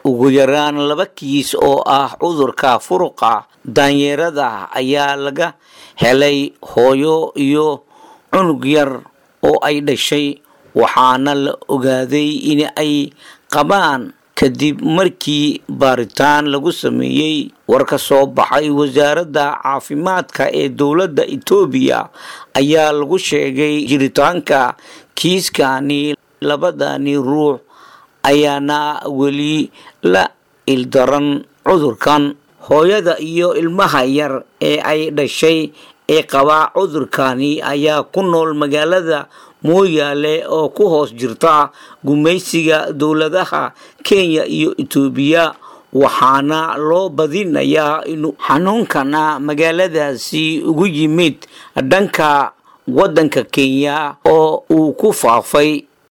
ugu yaraan laba kiis oo ah cudurka furuqa daanyeerada ayaa laga helay hooyo iyo cunug yar oo ay dhashay waxaana la ogaaday in ay qabaan kadib markii baaritaan lagu sameeyey war ka soo baxay wasaaradda caafimaadka ee dowladda etoobiya ayaa lagu sheegay jiritaanka kiiskani labadani ruux ayaana weli la ildaran cudurkan hooyada iyo ilmaha yar ee ay dhashay ee qabaa cudurkani ayaa ku nool magaalada mooyaale oo ku hoos jirta gumaysiga dowladaha kenya iyo etoobiya waxaana loo badinayaa inuu xanuunkana magaaladaasi ugu yimid dhanka waddanka kenya oo uu ku faafay